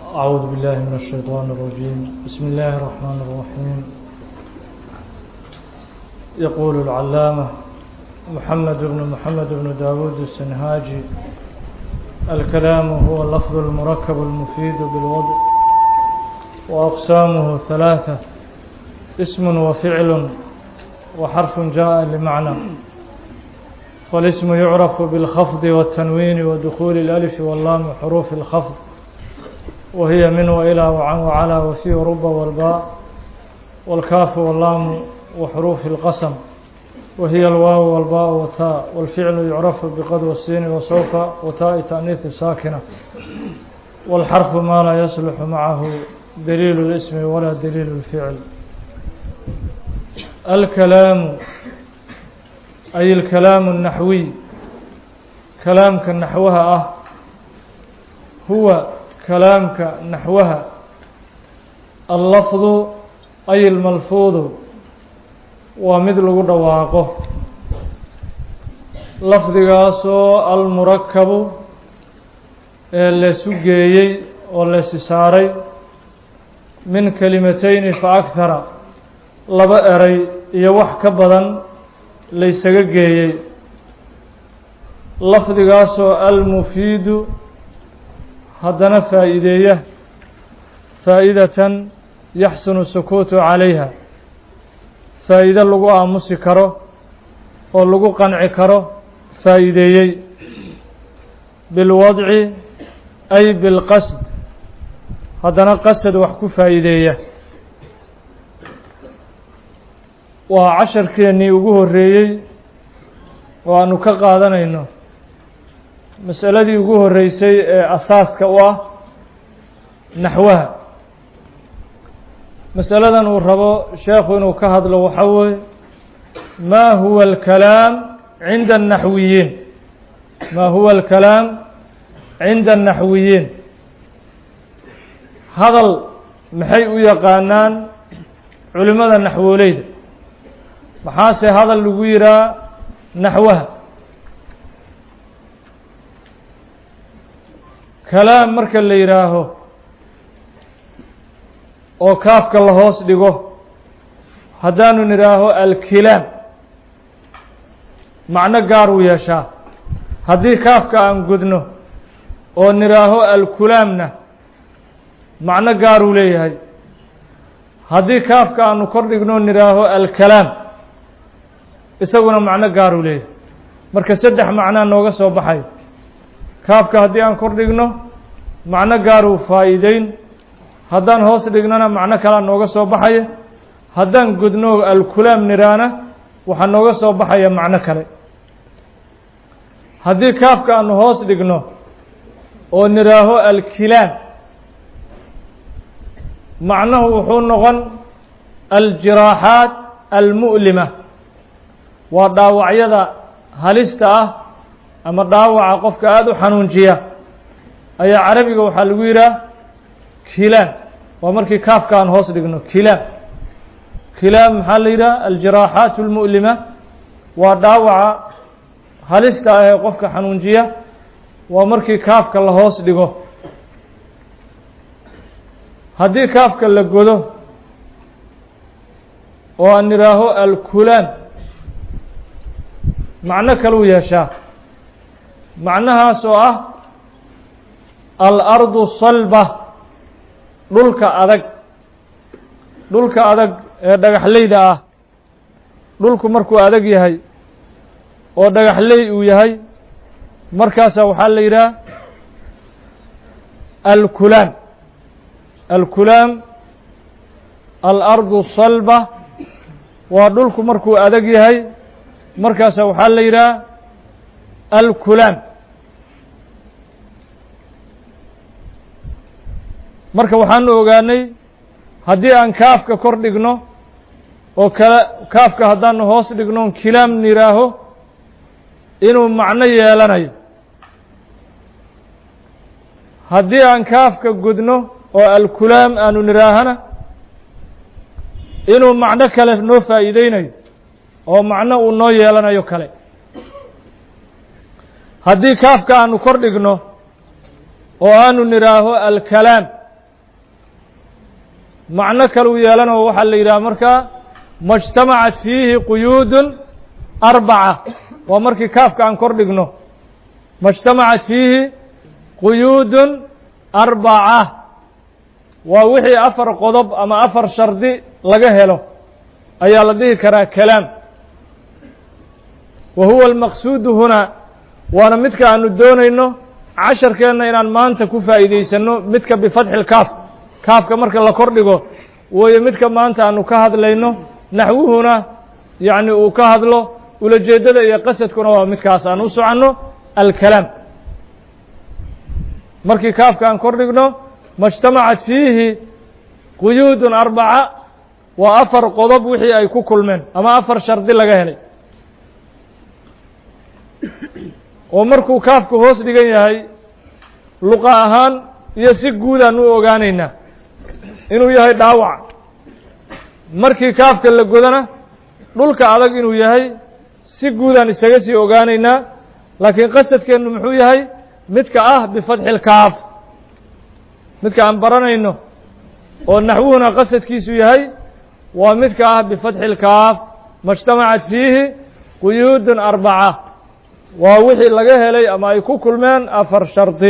أعوذ بالله من الشيطان الرجيم بسم الله الرحمن الرحيم يقول العلامة محمد بن محمد بن داود السنهاجي الكلام هو اللفظ المركب المفيد بالوضع وأقسامه ثلاثة اسم وفعل وحرف جاء لمعنى فالاسم يعرف بالخفض والتنوين ودخول الألف واللام حروف الخفض وهي من وإلى وعن وعلى وفي ورب والباء والكاف واللام وحروف القسم وهي الواو والباء والتاء والفعل يعرف بقد والسين وسوف وتاء تأنيث ساكنة والحرف ما لا يصلح معه دليل الاسم ولا دليل الفعل الكلام أي الكلام النحوي كلامك نحوها أه هو كلامك نحوها اللفظ أي الملفوظ ومثل دواaqo lafdigaasoo almurakabu ee laysu geeyey oo laysi saaray min kelimatayni fa akhara laba eray iyo wax ka badan laysaga geeyey lafdigaasoo almufiidu haddana faa'iideeya faa'idatan yaxsunu sukuutu calayha faa'iide lagu aamusi karo oo lagu qanci karo faa'iideeyey bilwadci ay bilqasd haddana qasad wax ku faa'iideeya waa casharkeennii ugu horreeyey oo aanu ka qaadanayno masaladii ugu horreysay ee asaaska u ah naxwaha masaladan uu rabo sheekhu inuu ka hadlo waxaa weeye ma huwa alkalaam cinda الnaxwiyiin ma huwa alkalaam cinda الnaxwiyiin hadal maxay u yaqaanaan culimada naxwooleyda maxaase hadal lagu yihaa naxwaha kalaam marka la yidhaaho oo kaafka la hoos dhigo haddaanu nidhaaho alkilaam macno gaar uu yeeshaa haddii kaafka aan gudno oo nidhaaho alkulaamna macno gaar uu leeyahay haddii kaafka aanu kor dhigno nidhaaho alkalaam isaguna macno gaar uu leeyahay marka saddex macnaa nooga soo baxay kaafka haddii aan kor dhigno macno gaar uu faa'iideyn haddaan hoos dhignona macno kalea nooga soo baxaya haddaan gudno alkulaam niraana waxaa nooga soo baxaya macno kale haddii kaafka aanu hoos dhigno oo niraaho alkilaam macnuhu wuxuu noqon aljiraaxaat almu'lima waa dhaawacyada halista ah ama dhaawaca qofka aada u xanuunjiya ayaa carabiga waxaa lagu yidhaha kilaam waa markii kaafka aan hoos dhigno kilaam kilaam maxaa la yidhaha aljiraaxaat اlmu'lima waa dhaawaca halista ah ee qofka xanuunjiya waa markii kaafka la hoos dhigo haddii kaafka la godo oo aan idhaaho alkulaam macno kaluu yeeshaa macnahaas oo ah alardu salba dhulka adag dhulka adag ee dhagaxleyda ah dhulku markuu adag yahay oo dhagaxley uu yahay markaasaa waxaa la yidhaha alkulaam alkulaam alardu salba waa dhulku markuu adag yahay markaasaa waxaa la yidhaha alkulaam marka waxaanu ogaanay haddii aan kaafka kor dhigno oo kale kaafka haddaanu hoos dhigno kilaam niraaho inuu macno yeelanayo haddii aan kaafka gudno oo alkulaam aanu niraahana inuu macno kale noo faa'iideynayo oo macno uu noo yeelanayo kale haddii kaafka aanu kor dhigno oo aanu nidhaaho alkalaam macno kaluu yeelanoo waxaa la yidhaha markaa majtamacat fiihi quyuudun arbaca waa markii kaafka aan kor dhigno majtamacat fiihi quyuudun arbaca waa wixii afar qodob ama afar shardi laga helo ayaa la dhihi karaa kalaam wa huwa almaqsuudu hunaa waana midka aanu doonayno casharkeenna inaan maanta ku faa'iidaysanno midka bifatxi lkaaf kaafka marka la kor dhigo weeye midka maanta aanu ka hadlayno naxwuhuna yacni uu ka hadlo ulajeeddada iyo qasadkuna waa midkaas aan u soconno alkalaam markii kaafka aan kor dhigno majtamacat fiihi quyuudun arbaca waa afar qodob wixii ay ku kulmeen ama afar shardi laga helay oo markuu kaafku hoos dhigan yahay luqa ahaan iyo si guudaan u ogaanaynaa inuu yahay dhaawac markii kaafka la godana dhulka adag inuu yahay si guudaan isaga sii ogaanaynaa laakiin qasadkeennu muxuu yahay midka ah bifatxi lkaaf midka aan baranayno oo naxwuhuna qasadkiisu yahay waa midka ah bifatxi lkaaf majtamacat fiihi quyuudun arbaca waa wixii laga helay ama ay ku kulmeen afar shardi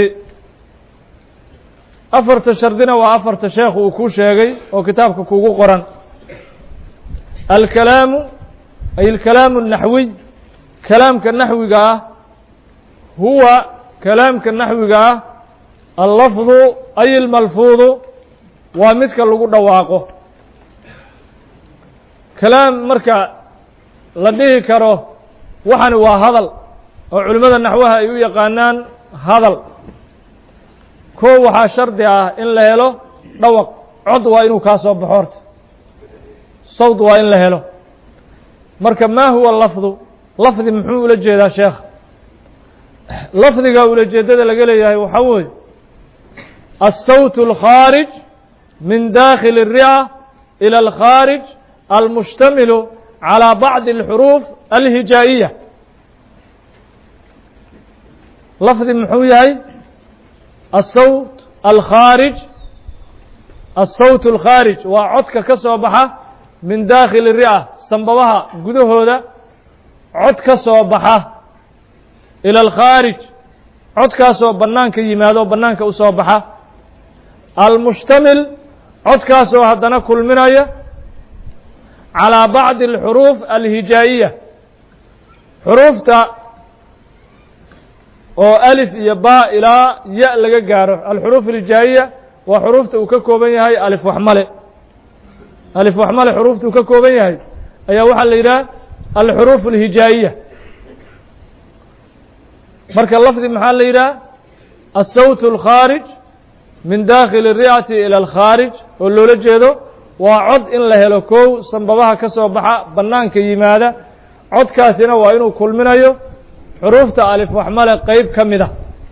afarta shardina waa afarta sheekhu uu kuu sheegay oo kitaabka kugu qoran alkalaamu ay alkalaamu الnaxwiy kalaamka naxwiga ah huwa kalaamka naxwiga ah allafdu ay almalfuudu waa midka lagu dhawaaqo kalaam marka la dhihi karo waxani waa hadal oo culimmada naxwaha ay u yaqaanaan hadal koo waxaa shardi ah in la helo dhawaq cod waa inuu kaa soo baxo horta sawd waa in la helo marka ma huwa lafdu lafdi muxuu ula jeedaa sheekha lafdiga ulajeeddada laga leeyahay waxaa weeye الsawt الkhaarج min dakhil الrica ilى الkhaarج almushtamilu calى bacضi الxuruuf alhijaa'iya lafdi muxuu yahay الsawt alkhaarij الsawt الkhaarij waa codka ka soo baxa min dakhili الrica sambabaha gudahooda cod ka soo baxa ilى اlkhaarij codkaasoo bannaanka yimaado bannaanka u soo baxa almushtamil codkaasoo haddana kulminaya calىa bacdi اlxuruuf alhijaa'iya xuruufta oo alif iyo ba ilaa ya laga gaaro alxuruuf alhijaa'iya waa xuruufta uu ka kooban yahay alif waxmale alif waxmale xuruufta uu ka kooban yahay ayaa waxaa la yidhaha alxuruuf alhijaa'iya marka lafdi maxaa la yidhaha الsawt الkhaarij min dakhili الricati ilى اlkhaarij oo loola jeedo waa cod in la helo kow sanbabaha ka soo baxa bannaanka yimaada codkaasina waa inuu kulminayo xuruufta alif waxmale qeyb ka mid a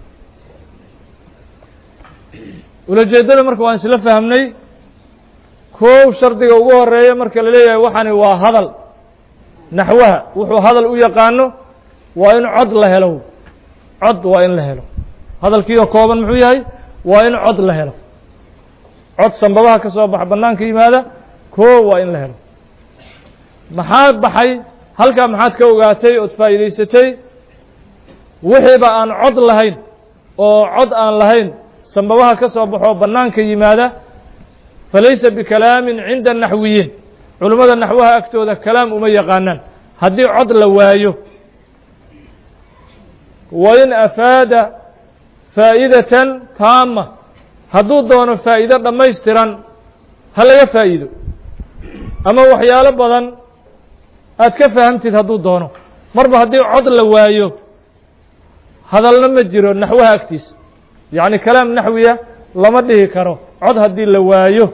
ulajeeddada marka waan isla fahmnay kow shardiga ugu horeeya marka la leeyahay waxani waa hadal naxwaha wuxuu hadal u yaqaano waa in cod la helo cod waa in la helo hadalkiioo kooban muxuu yahay waa in cod la helo cod sanbabaha ka soo baxa bannaanka yimaada koo waa in la helo maxaa baxay halkaa maxaad ka ogaatay ood faa'iidaysatay wixiiba aan cod lahayn oo cod aan lahayn sanbabaha ka soo baxoo bannaanka yimaada falaysa bikalaamin cinda naxwiyiin culimmada naxwaha agtooda kalaam uma yaqaanaan haddii cod la waayo wain afaada faa'idatan taama hadduu doono faa'iido dhammaystiran ha laga faa'iido ama waxyaalo badan aad ka fahamtid hadduu doono marba haddii cod la waayo hadalna ma jiro naxwaha agtiisa yacni kalaam naxwiya lama dhihi karo cod haddii la waayo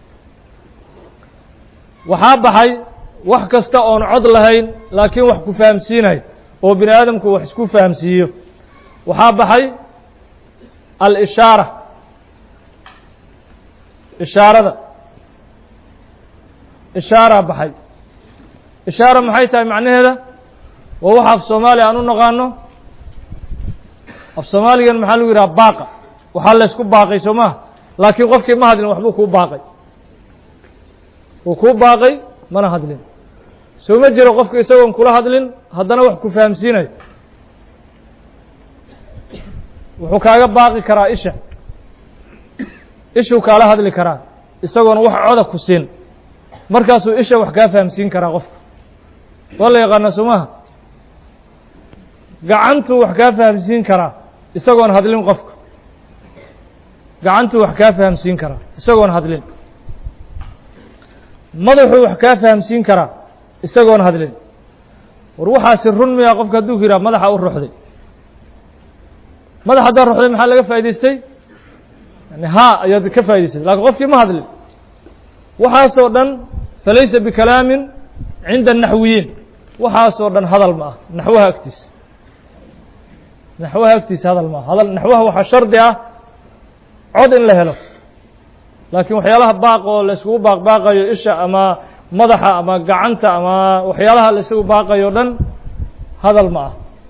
waxaa baxay wax kasta oon cod lahayn laakiin wax ku fahamsiinayo oo bini aadamku wax isku fahamsiiyo waxaa baxay alishaara ishaarada ishaaraa baxay ishaara maxay tahay macnaheeda waa waxa af soomaaliya aan u naqaano af soomaaligan maxaa lagu yidhaha baaqa waxaa laysku baaqay soo maha laakiin qofkii ma hadlin waxbuu kuu baaqay wuu kuu baaqay mana hadlin soo ma jiro qofka isagoon kula hadlin haddana wax ku fahamsiinayo wuxuu kaaga baaqi karaa isha ishuu kaala hadli karaa isagoona wax coda ku siin markaasuu isha wax kaa fahamsiin karaa qofka waa la yaqaana somaha gacantuu wax kaa fahamsiin karaa isagoon hadlin qofka gacantuu wax kaa fahamsiin karaa isagoon hadlin madaxuu wax kaa fahamsiin karaa isagoon hadlin war waxaasi run miya qofka hadduu ku yidhaha madaxa u ruxday madax haddaa ruxday maxaa laga faa'idaystay yani haa ayaad ka faa'idaystay lakin qofkii ma hadlin waxaasoo dhan falaysa bikalaamin cinda الnaxwiyiin waxaasoo dhan hadal ma ah naxwaha agtiisa naxwaha agtiisa hadal ma ah hadal naxwaha waxaa shardi ah cod in la helo laakiin waxyaalaha baaq oo la iskugu baaq baaqayo isha ama madaxa ama gacanta ama waxyaalaha la isugu baaqayo o dhan hadal ma ah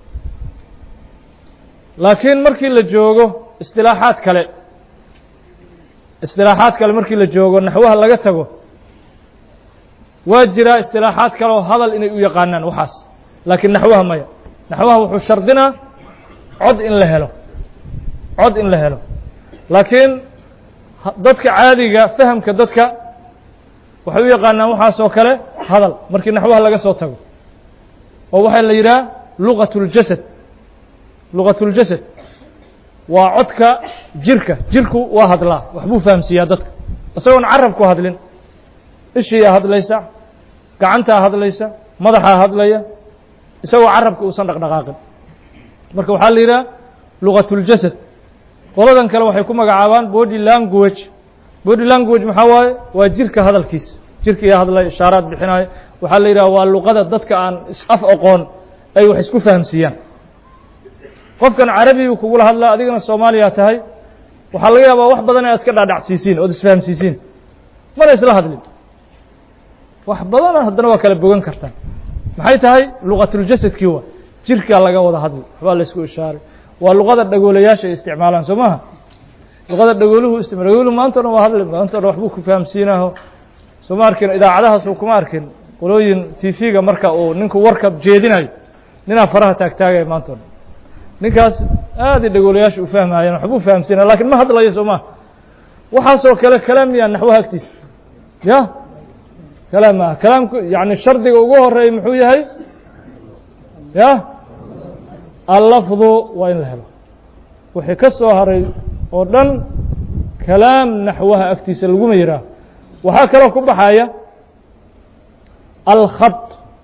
laakiin markii la joogo istilaaxaad kale istilaaxaad kale markii la joogo naxwaha laga tago waa jiraa istilaaxaad kale oo hadal inay u yaqaanaan waxaas laakiin naxwaha maya naxwaha wuxuu shardinaa cod in la helo cod in la helo laakiin dadka caadiga fahamka dadka waxay u yaqaanaan waxaasoo kale hadal markii naxwaha laga soo tago oo waxaa la yidhaha luqat اljasad luqat اljasad waa codka jirka jirku waa hadlaa waxbuu fahamsiiyaa dadka isagoon carabku hadlin ishiiyaa hadlaysa gacantaa hadlaysa madaxaa hadlaya isagoo carabka uusan dhaqdhaqaaqin marka waxaa la yidhaha luqat اljasad qoladan kale waxay ku magacaabaan body language body language maxaa waaye waa jirka hadalkiisa jirka iyo hadlay ishaaraad bixinayo waxaa la yidhaha waa luqada dadka aan af aqoon ay wax isku fahamsiiyaan qofkan carabigu kugula hadlaa adigana soomaaliya tahay waxaa laga yaabaa wax badan inaad iska dhaadhacsiisiin ood isfahamsiisiin mana isla hadlin wax badana haddana waa kala bogan kartaan maxay tahay luqatuljasadkii waa jirkaa laga wada hadli waxbaa la isku ishaaray waa luqada dhagoolayaasha ay isticmaalaan soo maha luqada dhagooluhu istima dhagooluhu maanta o dhan waa hadli maanta o dhan waxbuu ku fahamsiinaho soo ma arkin idaacadahaas uu kuma arkin qolooyin t v-ga marka uu ninku warka jeedinayo ninaa faraha taagtaagaya maanta o dhan ninkaas aaday dhagoolayaasha u fahmaayeen waxbuu fahamsiinaya lakin ma hadlayo soo maha waxaasoo kale kalaam miyaa naxwaha agtiisa ya kalaam maaha kalaamku yani shardiga ugu horeeya muxuu yahay ya allafdu waa in la helo wixii ka soo haray oo dhan kalaam naxwaha agtiisa laguma yihaaho waxaa kaloo ku baxaya alkhad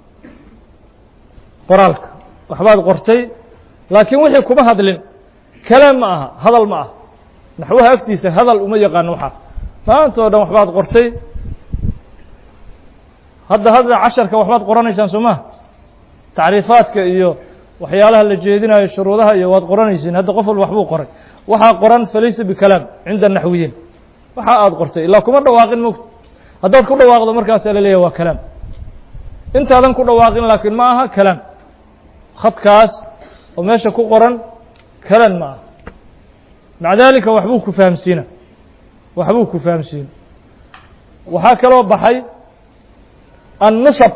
qoraalka waxbaad qortay laakiin wixii kuma hadlin kalaam ma aha hadal ma aha naxwaha agtiisa hadal uma yaqaano waxaa maanta o dhan waxbaad qortay hadda hadda casharka waxbaad qoranaysaan soo maha tacriifaadka iyo waxyaalaha la jeedinayo shuruudaha iyo waad qoranaysiin hadda qof walba waxbuu qoray waxaa qoran falaysa bikalaam cinda naxwiyiin waxa aad qortay ilaa kuma dhawaaqin mogta haddaad ku dhawaaqdo markaasaa la leeyahy waa kalaam intaadan ku dhawaaqin laakiin ma aha kalaam khadkaas oo meesha ku qoran kalan ma aha maca dalika waxbuu ku fahamsiina waxbuu ku fahamsiina waxaa kaloo baxay annusab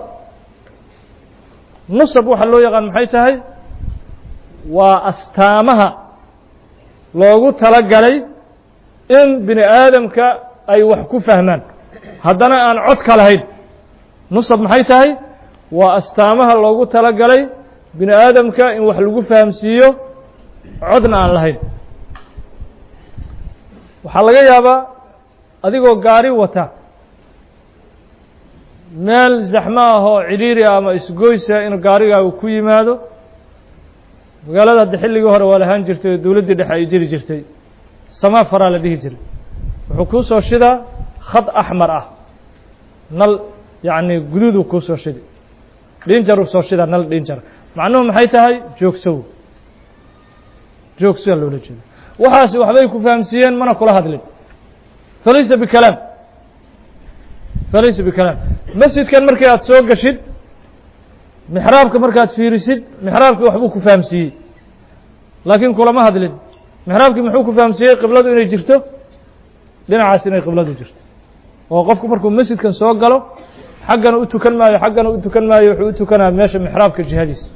nusab waxaa loo yaqaan maxay tahay waa astaamaha loogu tala galay in bini aadamka ay wax ku fahmaan haddana aan cod ka lahayn nusab maxay tahay waa astaamaha loogu tala galay bini aadamka in wax lagu fahamsiiyo codna aan lahayn waxaa laga yaabaa adigoo gaari wata meel zaxmo ah oo cidhiiri ah ama isgoysa inuu gaarigaagu ku yimaado magaalada hadda xilligii hore waa lahaan jirtay oo dowladdii dhexe ay jiri jirtay samaa faraa la dhihi jiray wuxuu kuu soo shidaa khad axmar ah nal yacni guduuduu kuu soo shidi dhinjaruu soo shidaa nal dhinjar macnuhu maxay tahay joogsow joogsoa loola jeeda waxaasi waxbay ku fahamsiiyeen mana kula hadlin falaysa bikalaam falaysa bikalaam masjidkan markii aad soo gashid mixraabka markaad fiirisid mixraabkii waxbuu ku fahamsiiyey laakiin kulama hadlin mixraabkii muxuu ku fahamsiiyey qibladu inay jirto dhinacaas inay qibladu jirto oo qofku markuu masjidkan soo galo xaggana u tukan maayo xaggana u tukan maayo wuxuu u tukanaya meesha mixraabka jihadiisa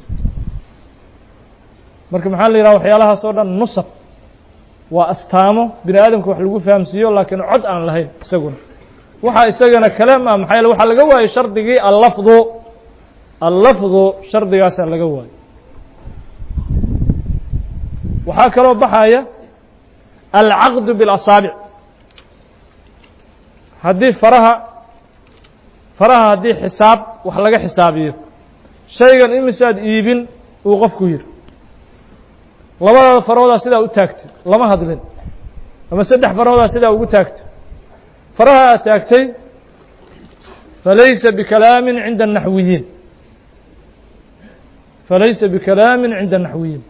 marka maxaa la yidhaha waxyaalahaas oo dhan nusab waa astaamo bini aadamka wax lagu fahamsiiyo laakiin cod aan lahayn isaguna waxaa isagana kalaam ah maxaa yaele waxaa laga waayey shardigii allafdu allafdu shardigaasaa laga waayo waxaa kaloo baxaya alcaqdu biاlasaabic haddii faraha faraha haddii xisaab wax laga xisaabiyo shaygan imisaad iibin uu qofku yiri labadaada faroodaa sidaa u taagtay lama hadlin ama saddex faroodaa sidaa ugu taagtay faraha aad taagtay falaysa bikalaamin cinda الnaxwiyiin falaysa bikalaamin cinda الnaxwiyiin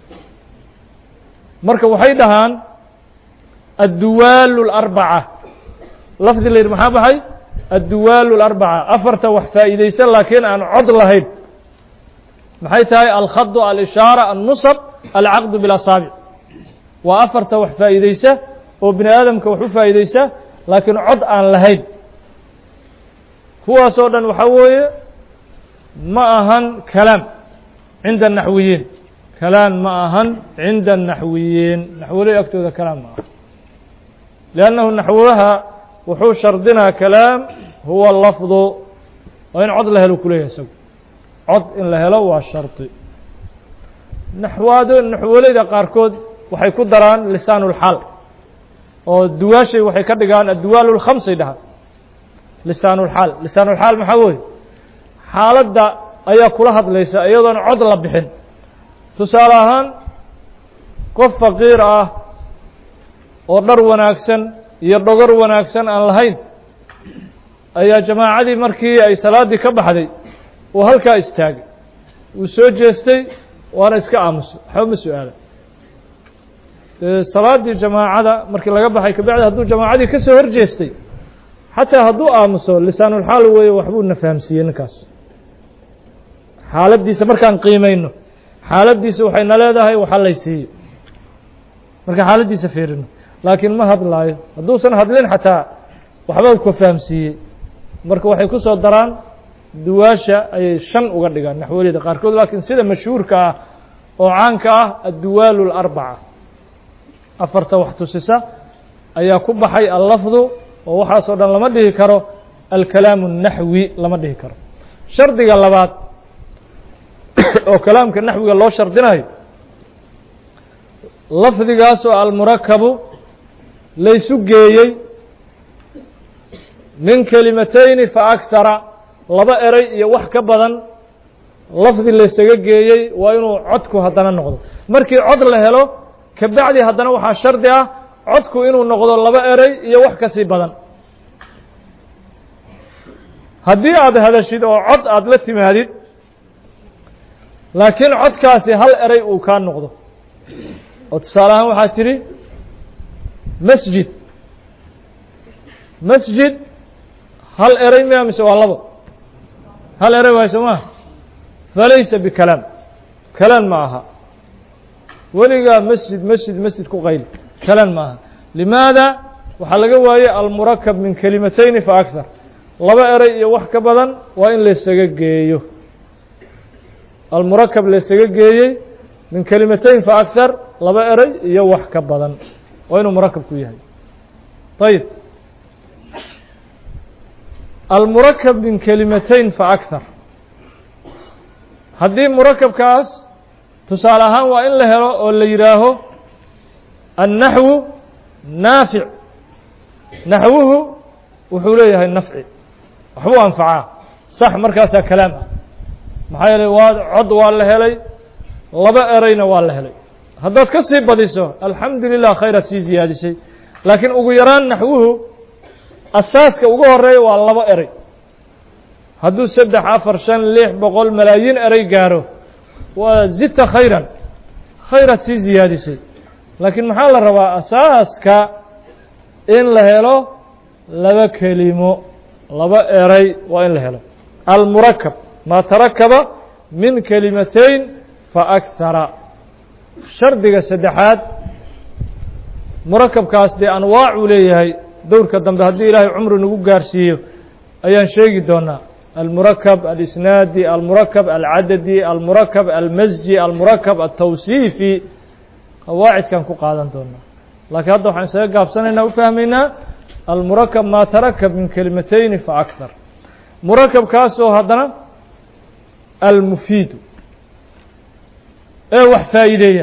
marka waxay dhahaan adduwaalu اlarbaca lafdi la yidhi maxaa baxay adduwaalu اlarbaca afarta wax faa'iidaysan laakiin aan cod lahayn maxay tahay alkhadu alishaara annusab alcaqdu bilasaabic waa afarta wax faa'iidaysa oo bini aadamka wax u faa'iidaysa laakiin cod aan lahayn kuwaasoo dhan waxaa weeye ma ahan kalaam cinda الnaxwiyiin kalaam ma ahan cinda الnaxwiyiin naxwoley agtooda kalaam ma aha liannahu naxwaha wuxuu shardinaa kalaam huwa lafdu waa in cod la helo kuleeyahay isagu cod in la helo waa shardi naxwaado naxwoleyda qaarkood waxay ku daraan lisaan اlxaal oo duwaashay waxay ka dhigaan adduwaal اlkhamsay dhahaan lisaan اlxaal lisaan اlxaal maxaa weeye xaaladda ayaa kula hadlaysa iyadoon cod la bixin tusaale ahaan qof faqiir ah oo dhar wanaagsan iyo dhogor wanaagsan aan lahayn ayaa jamaacadii markii ay salaaddii ka baxday uu halkaa istaagay wuu soo jeestay waana iska aamuso waxba ma su-aala salaaddii jamaacada markii laga baxay kabacdi hadduu jamaacadii ka soo hor jeestay xataa hadduu aamuso lisaanulxaal weeye waxbuu na fahamsiiyey ninkaas xaaladdiisa markaan qiimayno xaaladdiisa waxayna leedahay waxa lay siiyo marka xaaladdiisa fiirino laakiin ma hadlaayo hadduusan hadlin xataa waxba ka fahamsiiyey marka waxay ku soo daraan duwaasha ayay shan uga dhigaan naxwaliyada qaarkood laakiin sida mashhuurka ah oo caanka ah adduwaalu اlarbaca afarta wax tusisa ayaa ku baxay allafdu oo waxaasoo dhan lama dhihi karo alkalaamu الnaxwi lama dhihi karo shardiga labaad oo kalaamka naxwiga loo shardinayo lafdigaasoo almurakabu laysu geeyey min kelimatayni faakthara laba eray iyo wax ka badan lafdi laysaga geeyey waa inuu codku haddana noqdo markii cod la helo kabacdi haddana waxaa shardi ah codku inuu noqdo laba eray iyo wax ka sii badan haddii aad hadashid oo cod aada la timaadid laakiin codkaasi hal eray uu kaa noqdo oo tusaale ahaan waxaad tidhi masjid masjid hal eray miya mise waa labo hal eray waay soo maa falaysa bikalaam kalaam ma aha weligaa masjid masjid masjid ku qayli kalaam ma aha limaada waxaa laga waayey almurakab min kelimatayni fa akthar laba eray iyo wax ka badan waa in laysaga geeyo almurakab laysaga geeyey min kelimatayn fa akthar laba eray iyo wax ka badan waa inuu murakab ku yahay ayib almurakab min kelimatayn fa akthar haddii murakabkaas tusaale ahaan waa in la helo oo la yidhaaho annaxwu naafic naxwuhu wuxuu leeyahay nafci waxbuu anfacaa sax markaasaa kalaam ah maxaa yeelay waa cod waa la helay laba erayna waa la helay haddaad ka sii badiso alxamdu lilah khayraad sii ziyaadisay laakiin ugu yaraan naxwuhu asaaska ugu horeeya waa labo eray hadduu saddex afar shan lix boqol malaayiin eray gaaro waa zita khayran khayraad sii ziyaadisay laakiin maxaa la rabaa asaaska in la helo laba kelimo laba eray waa in la helo almurakab maa tarakaba min kelimatayn fa akhara shardiga saddexaad murakabkaas dee anwaacuu leeyahay dowrka dambe haddii ilaahay cumri nagu gaarsiiyo ayaan sheegi doonaa almurakab alisnaadi almurakab alcadadi almurakab almasji almurakab altawsiifi qawaacidkan ku qaadan doonaa laakiin hadda waxaan isaga gaabsanaynaa u fahmaynaa almurakab maa tarakab min kelimatayni fa akthar murakabkaasoo haddana almufiidu ee wax faa'iideeya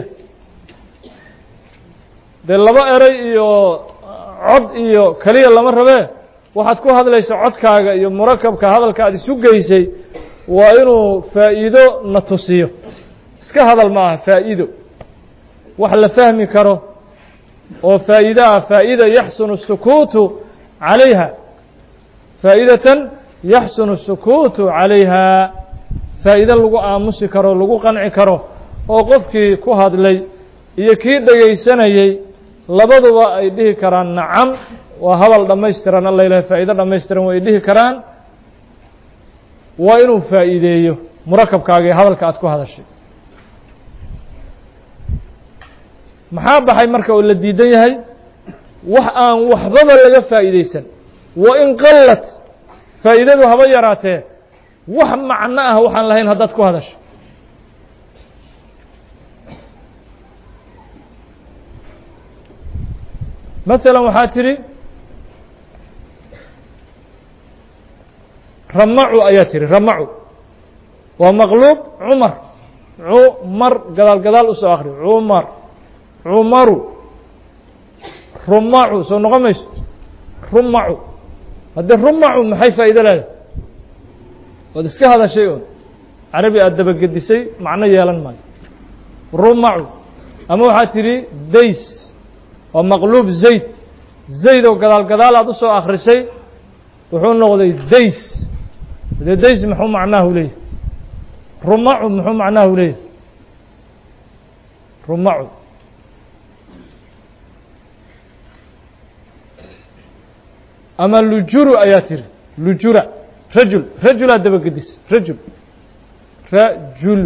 dee laba eray iyo cod iyo keliya lama rabee waxaad ku hadlaysa codkaaga iyo murakabka hadalka aad isu geysay waa inuu faa'iido na tusiyo iska hadal ma aha faa'iido wax la fahmi karo oo faa'iide ah faa'ida yaxsunu الsukuutu calayha faa'idatan yaxsunu الsukuutu calayha faa'iide lagu aamusi karo lagu qanci karo oo qofkii ku hadlay iyo kii dhegaysanayey labaduba ay dhihi karaan nacam waa hadal dhammaystiran alla ilahay faa'ido dhammaystiran way dhihi karaan waa inuu faa'iideeyo murakabkaaga ee hadalka aad ku hadashay maxaa baxay marka oo la diidan yahay wax aan waxbaba laga faa'iideysan wa in qallat faa'iidadu haba yaraatee wax macno ah waxaan lahayn haddaad ku hadasho maثala waxaa tidhi ramacu ayaa tihi ramacu waa maqluub cumar cumar gadaal gadaal usoo akri cumar cumaru rumacu soo noqon mayso rumacu haddii rumacu maxay faa'ido leedahay ood iska hadashay oon carabi aad dabagedisay macno yeelan maayo rumacu ama waxaa tidhi days waa maqluub zayd zayd oo gadaal gadaal aad usoo akrisay wuxuu noqday days dee days muxuu macnahu leeyahy rumacu muxuu macnahu leeyahy rumacu ama lujuru ayaa tiri lujura rajul rajulaa dabagedis rajul rajul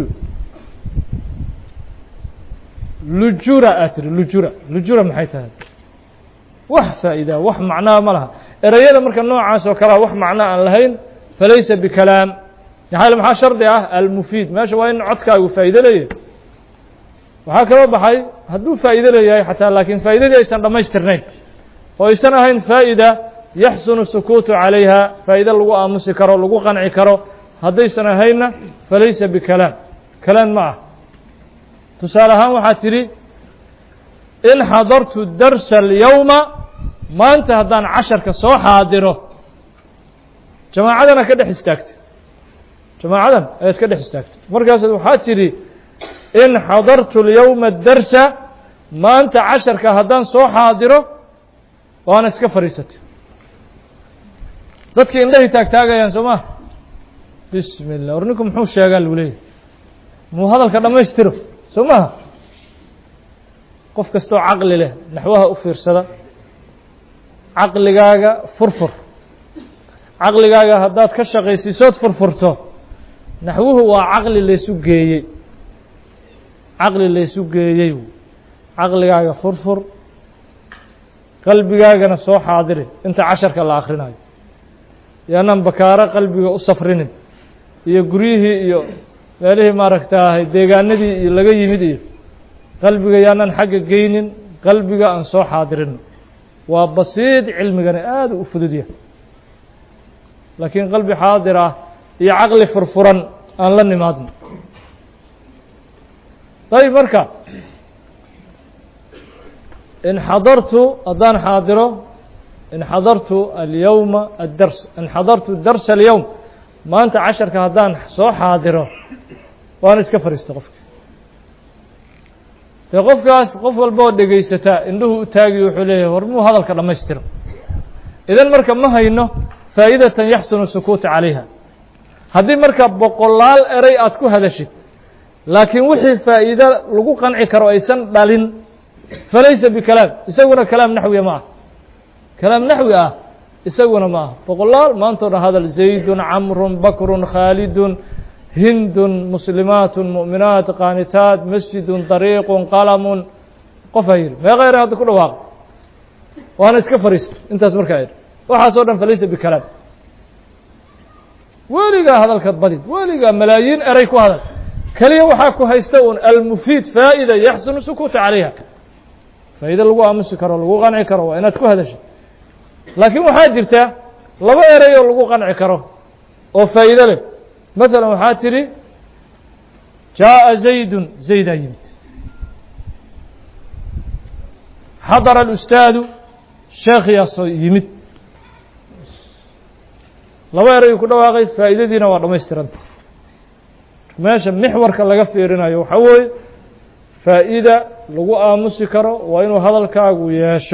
lujura aad tiri lujura lujura maxay tahay wax faa'idaa wax macnaha ma laha ereyada marka noocaas oo kalea wax macno aan lahayn falaysa bikalaam maxaa maxaa shardi ah almufiid meesha waa in codkaagu faa'ido leeyahay waxaa kaloo baxay hadduu faa'ido leeyahay xataa laakiin faa'idadii aysan dhammaystirnayn oo aysan ahayn faa'ida yaxsunu sukuutu calayha faa'ido lagu aamusi karo lagu qanci karo haddaysan ahaynna falaysa bikalaam kalaam ma ah tusaale ahaan waxaa tidhi in xadartu darsa alyowma maanta haddaan casharka soo xaadiro jamaacadana ka dhex istaagtay jamaacadan ayaad ka dhex istaagtay markaasaad waxaa tidhi in xadartu اlyowma darsa maanta casharka haddaan soo xaadiro waana iska fadhiisatay dadkii indhahay taagtaagayaan soo maa bismi اllah war ninku muxuu sheegaa lagu leeyahy muu hadalka dhammaystiro soo maha qof kastoo caqli leh naxwaha u fiirsada caqligaaga furfur caqligaaga haddaad ka shaqaysiisood furfurto naxwuhu waa caqli laysu geeyey caqli laysu geeyey caqligaaga furfur qalbigaagana soo xaadiri inta casharka la akrinayo yaanaan bakaaro qalbiga u safrinin iyo guryihii iyo meelihii maaragtaahay deegaanadii iyo laga yimid iyo qalbiga yaanaan xagga geynin qalbiga aan soo xaadirin waa basiid cilmigani aada u fudud yahay laakiin qalbi xaadir ah iyo caqli furfuran aan la nimaadno dayib marka in xadartu haddaan xaadiro in xadartu alyowma addars in xadartu darsa alyowm maanta casharka haddaan soo xaadiro waana iska fadhiista qofka dee qofkaas qof walba oo dhegaysataa indhuhu u taagiyo wuxuu leeyahay war muu hadalka dhammaystiro idan marka ma hayno faa'idatan yaxsunu sukuuta calayha haddii marka boqolaal eray aad ku hadashid laakiin wixii faa'iido lagu qanci karo aysan dhalin falaysa bikalaam isaguna kalaam naxwiya ma ah kalaam naxwi ah isaguna ma ah boqolaal maantao dhan hadal zaydun camrun bakrun khaalidun hindun muslimaatun mu'minaat qaanitaat masjidun dariiqun qalamun qof ha yidhi meeqa eray hadda ku dhawaaqo waana iska fariisto intaas markaa idhi waxaasoo dhan falaysa bikalaam weligaa hadalkaad badid weligaa malaayiin eray ku hadal keliya waxaa ku haysta un almufiid faa'ida yaxsunu sukuuta calayha faa'iide lagu aamusi karo lagu qanci karo waa inaad ku hadashay laakiin waxaa jirta laba eray oo lagu qanci karo oo faa'iide leh masalan waxaa tidhi jaaءa zaydun zaydaa yimid xadara alustaadu sheekhiyaasoo yimid laba erayuu ku dhawaaqay faa'iidadiina waa dhammaystiranta meesha mixwarka laga fiirinayo waxaa weeye faa'iida lagu aamusi karo waa inuu hadalkaagu yeesho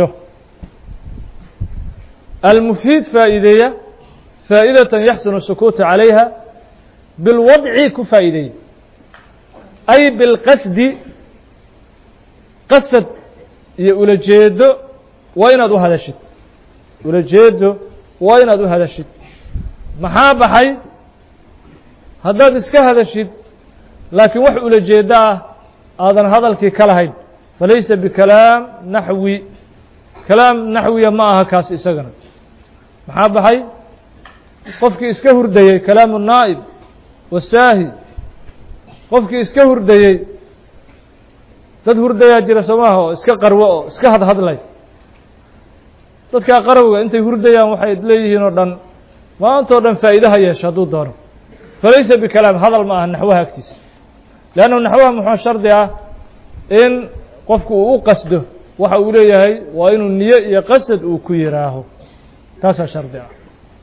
almufiid faa'iideeya faa'idatan yaxsunu sukuuta calayha bilwadci ku faa'iideeya ay bilqasdi qasad iyo ulajeedo waa inaad u hadashid ulajeedo waa inaad u hadashid maxaa baxay haddaad iska hadashid laakiin wax ulajeedo ah aadan hadalkii ka lahayn falaysa bikalaam naxwi kalaam naxwiya ma aha kaas isagana maxaa baxay qofkii iska hurdayey kalaamu naa'ib wasaahi qofkii iska hurdayey dad hurdayaa jira soo maaha oo iska qarwo oo iska hadhadlay dadkaa qarowga intay hurdayaan waxay leeyihiin oo dhan maantao dhan faa'iidaha yeesho hadduu doono falaysa bikalaam hadal ma aha naxwaha agtiisa leannahu naxwaha muxuu shardi ah in qofku uu u qasdo waxa uu leeyahay waa inuu niyo iyo qasad uu ku yihaaho taasaa shardi ah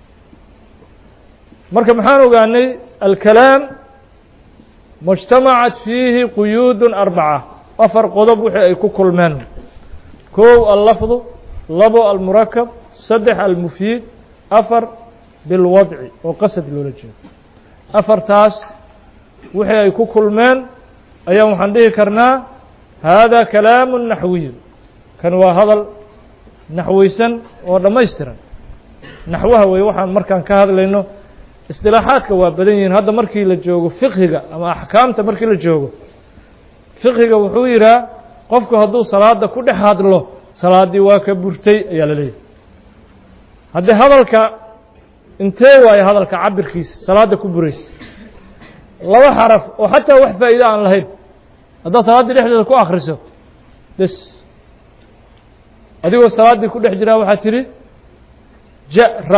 marka maxaan ogaanay alkalaam mujtamacat fiihi quyuudun arbaca afar qodob wixii ay ku kulmeen kow allafdu labo almurakab saddex almufiid afar bilwadci oo qasad loola jeedo afartaas wixii ay ku kulmeen ayaan waxaan dhihi karnaa hada kalaamu naxwiyu kan waa hadal naxweysan oo dhammaystiran naxwaha wey waxaan markaan ka hadlayno isdilaaxaadka waa badan yihiin hadda markii la joogo fiqhiga ama axkaamta markii la joogo fiqhiga wuxuu yidhaha qofku hadduu salaada ku dhex hadlo salaaddii waa ka burtay ayaa la leeyahay haddii hadalka intee waayo hadalka cabirkiisa salaadda ku buraysa laba xaraf oo xataa wax faa'iide aan lahayn haddaad salaaddii dhexdeeda ku akhriso bes adigoo salaaddii ku dhex jiraa waxaad tidhi ja-ra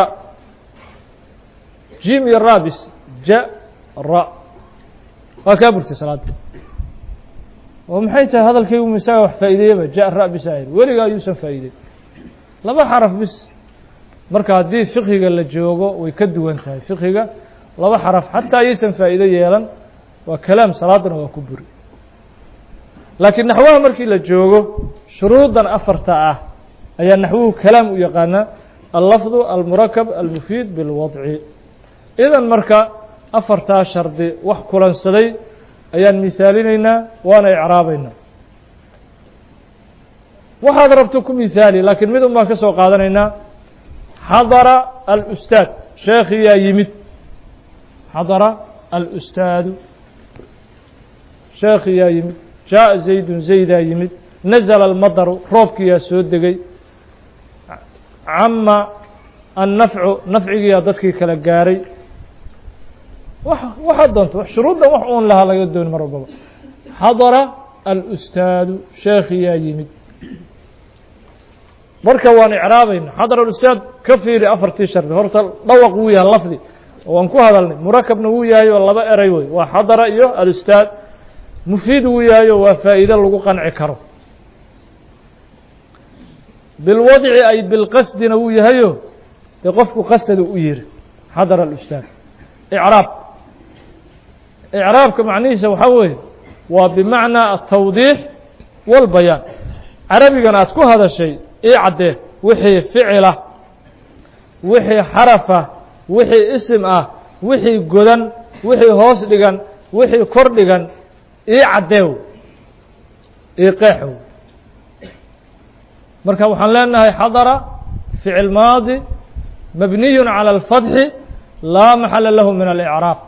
jim iyo rabis ja-ra waa kaa burtay salaaddii oo maxay tahay hadalkaygu misaga wax faa'iideeyaba ja-ra bisa ahayd weliga ayuusan faa'iidey laba xaraf bis marka haddii fiqhiga la joogo way ka duwan tahay fiqhiga laba xaraf xataa ayaysan faa'iido yeelan waa kalaam salaadana waa ku buri laakiin naxwaha markii la joogo shuruudan afarta ah ayaa naxwuhu kalaam u yaqaanaa allafdu almurakab almufiid bilwadci idan marka afartaa shardi wax kulansaday ayaan misaalinaynaa waana icraabaynaa waxaad rabto ku misaali laakiin mid un baan ka soo qaadanaynaa xadara alustaad sheekhiyaa yimid xadara alustaadu sheekhiyaa yimid jaaءa zaydun zaydaa yimid nazla almadaru roobkiyaa soo degay cama annafcu nafcigiyaa dadkii kala gaaray waxaad doonto shuruuddan wax uun lahaa laga dooni mar walbaba xadara alustaadu sheekhiyaa yimid marka waan icraabayna xadar alustaad ka fiiri afartii shardi horta dhawaq wuu yahay lafdi oo waan ku hadalnay murakabna wuu yahay oo laba eray wey waa xadara iyo alustaad mufiid wuu yahay oo waa faa'iide lagu qanci karo bilwadci ay bilqasdina wuu yahayo dee qofku qasadu u yiri xadara alustaad icraab icraabka macnihiisa waxaa weeye waa bimacnaa atawdiix walbayaan carabigan aad ku hadashay ii caddee wixii ficila wixii xarafa wixii isim ah wixii godan wixii hoos dhigan wixii kor dhigan ii caddeew ii qeexow marka waxaan leenahay xadara ficil maadi mabniyu calى اlfatxi laa maxala lahu min alicraab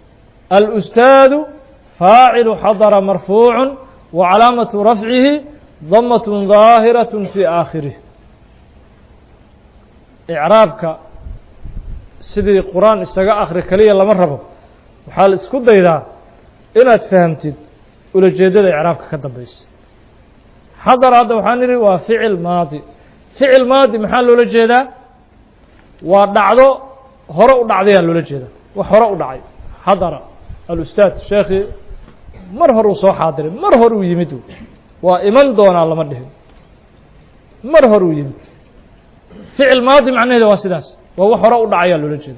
alustaadu faacilu xadara marfuucu wa calaamatu rafcihi damatun daahiraة fii aakhirih icraabka sidii qur-aan isaga akri keliya lama rabo waxaa la isku daydaa inaad fahamtid ulajeedada icraabka ka dambeysa xadar hadda waxaan nidhi waa ficil maadi ficil maadi maxaa loola jeedaa waa dhacdo hore u dhacdayaa loola jeedaa wax hore u dhacay xadara alustaad sheekhii mar hor uu soo xaadiray mar hor uu yimid waa iman doonaa lama dhihin mar hor uu yimid ficil maadi macnaheeda waa sidaas waa wax hore u dhacayaa loola jeeda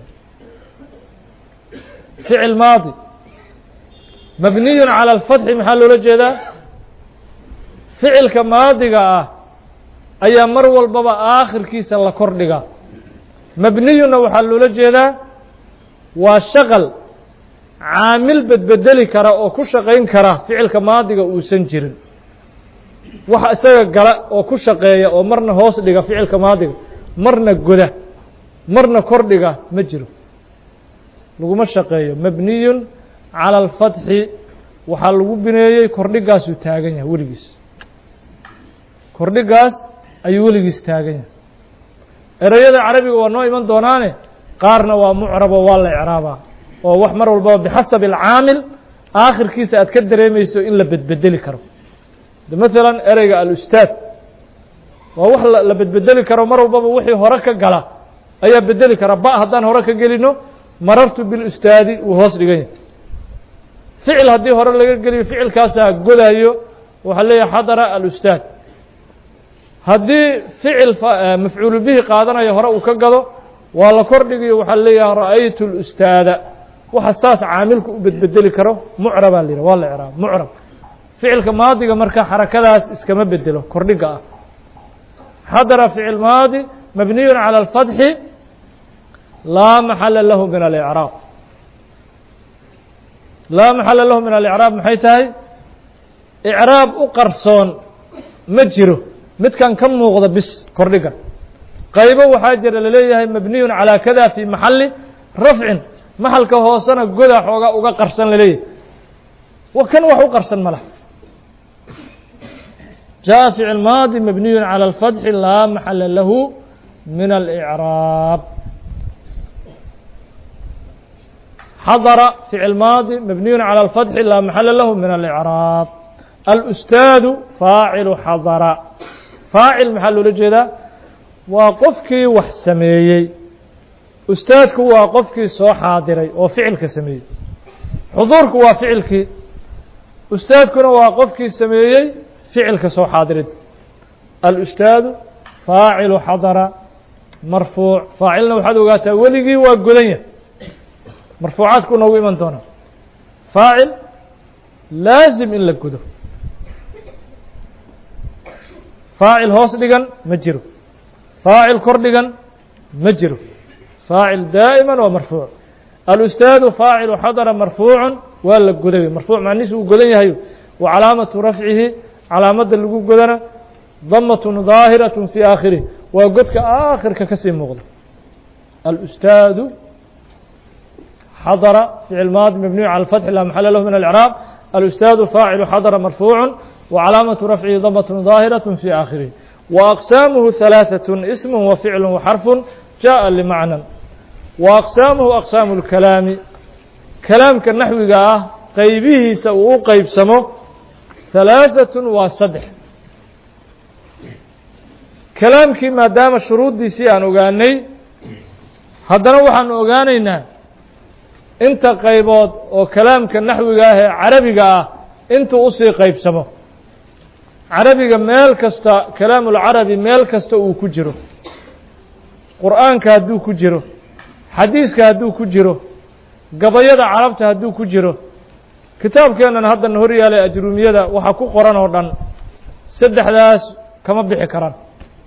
ficil maadi mabniyun calى اlfatxi maxaa loola jeedaa ficilka maadiga ah ayaa mar walbaba aakhirkiisa la kor dhigaa mabniyunna waxaa loola jeedaa waa shaqal caamil bedbedeli kara oo ku shaqayn kara ficilka maadiga uusan jirin wax isaga gala oo ku shaqeeya oo marna hoos dhiga ficilka maadiga marna goda marna kor dhiga ma jiro laguma shaqeeyo mabniyun calى اlfatxi waxaa lagu bineeyey kordhigaasuu taagan yahay weligiis kordhigaas ayuu weligiis taagan yahay ereyada carabiga waa noo iman doonaane qaarna waa mucrabo waa la ecraabaa oo wax mar walbaba bixasabi alcaamil aakhirkiisa aad ka dareemayso in la bedbedeli karo de maalan ereyga alustaad waa wax la bedbedeli karo mar walbaba wixii hore ka gala ayaa bedeli kara ba haddaan hore ka gelino marartu bilustaadi wuu hoos dhigan yahay ficil haddii hore laga geliyo ficilkaasaa godayo waxaa leeyahay xadara alustaad haddii ficil mafcuulu bihi qaadanayo hore uu ka gado waa la kor dhigayo waxaa leeyahay ra'aytu اlustaada waxa saas caamilku u bedbedeli karo mucrabaa la yidhah waa la icraab mucrab ficilka maadiga marka xarakadaas iskama bedelo kordhiga ah xadara ficil maadi mabniyu calى اlfatxi laa maxala lahu min alicraab laa maxala lahu min alicraab maxay tahay icraab u qarsoon ma jiro midkan ka muuqda bis kordhiga qaybo waxaa jira laleeyahay mabniyun calaa kada fii maxali rafcin maxalka hoosena goda xoogaa uga qarsan laleeyahay kan wax u qarsan ma laha jaءa ficil maadi mabniyu calى اlfatxi laa maxala lahu min alicraab xadara ficil maadi mabniyu calى اlfatxi laa maxala lahu min alicraab alustaadu faacilu xadara faacil maxaa loola jeedaa waa qofkii wax sameeyey ustaadku waa qofkii soo xaadiray oo ficilka sameeyey xuduurku waa ficilkii ustaadkuna waa qofkii sameeyey ficilka soo xaadirid alustaadu faacilu xadara marfuuc faacilna waxaad ogaataa weligii waa godan yahay marfuucaadku noogu iman doona faacil laasim in la godo faacil hoos dhigan ma jiro faacil kor dhigan ma jiro faacil daa'ima waa marfuuc alustaadu faacilu xadara marfuucu waa la goday marfuuc macnihiis uu godan yahay wa calaamatu rafcihi calaamadda lagu godana damatun daahiraة fii aakhirih waa godka aakhirka kasii muuqda alustaadu xadara ficil maadi mabniyu calى اfatxi laa maxala lahu min alcraab alustaadu faacilu xadara marfuucu وcalaamaة rafcihi damt ظaahiraة fي aakhirih وأqsaamuhu ثalaaثaة ism وficl وxarfu jaءa لmacnى وأqsaamuhu أqsaamu الkalaami kalaamka naxwiga ah qeybihiisa uu u qeybsamo ثalaaثaة waa saddex kalaamkii maadaama shuruuddiisii aan ogaanay haddana waxaanu ogaanaynaa inta qaybood oo kalaamka naxwiga ah ee carabiga ah intuu usii qeybsamo carabiga meel kasta kalaamulcarabi meel kasta uu ku jiro qur'aanka hadduu ku jiro xadiiska hadduu ku jiro gabayada carabta hadduu ku jiro kitaabkeennan haddana hor yaalay ajruumiyada waxaa ku qoran oo dhan saddexdaas kama bixi karaan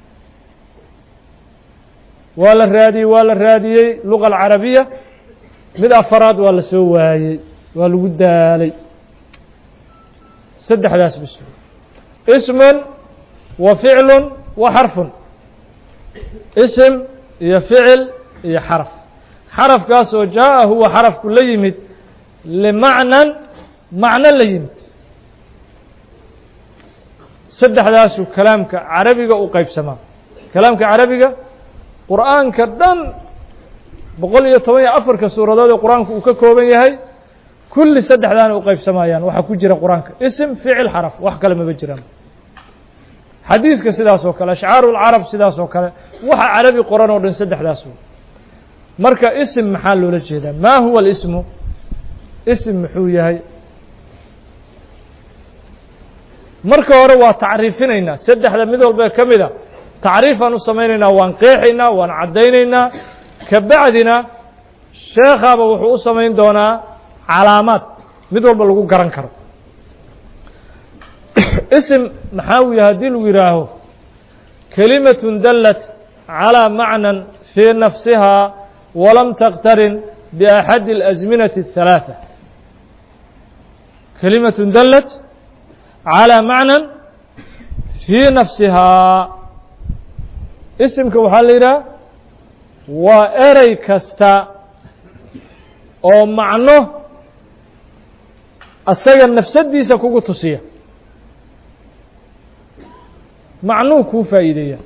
waa la raadiyey waa la raadiyey luga alcarabiya mid afaraad waa la soo waayey waa lagu daalay saddexdaas bis ismun wa ficlu wa xarfun ism iyo ficil iyo xaraf xarafkaas oo jaaءa huwa xarafku la yimid limacnan macno la yimid saddexdaasuu kalaamka carabiga u qaybsamaa kalaamka carabiga qur'aanka dhan boqol iyo toban iyo afarka suuradood ee qur-aanku uu ka kooban yahay kulli saddexdaana u qaybsamayaan waxaa ku jira qur-aanka ism ficil xaraf wax kale maba jiraan xadiiska sidaas oo kale ashcaaru lcarab sidaas oo kale waxa carabi qoran oo dhan saddexdaas wey marka ism maxaa loola jeedaa ma huwa اlismu ism muxuu yahay marka hore waa tacriifinaynaa saddexda mid walba ka mida tacriifaan u samaynaynaa waan qeexaynaa waan caddaynaynaa kabacdina sheekhaaba wuxuu u samayn doonaa calaamaad mid walba lagu garan karo ism maxaa uu yahay haddii lagu yidhaaho kelimatun dallat calىa macnan fii nafsihaa walam taqtarin biaxadi اlasminati الhalaaثa kelimatun dallat calىa macnan fii nafsihaa isimka waxaa la yidhaha waa erey kasta oo macno asaga nafsadiisa kugu tusiya macnuu kuu faa'iideeya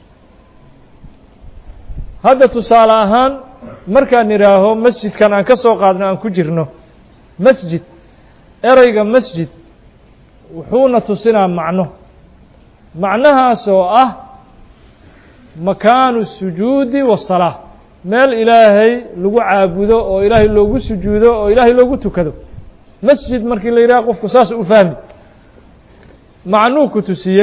hadda tusaale ahaan markaan idhaaho masjidkan aan ka soo qaadno aan ku jirno masjid ereyga masjid wuxuuna tusinaa macno macnahaas oo ah makaanu sujuudi wasalaa meel ilaahay lagu caabudo oo ilaahay loogu sujuudo oo ilaahay loogu tukado masjid markii la yidhaha qofku saas u fahmi macnuu ku tusiyey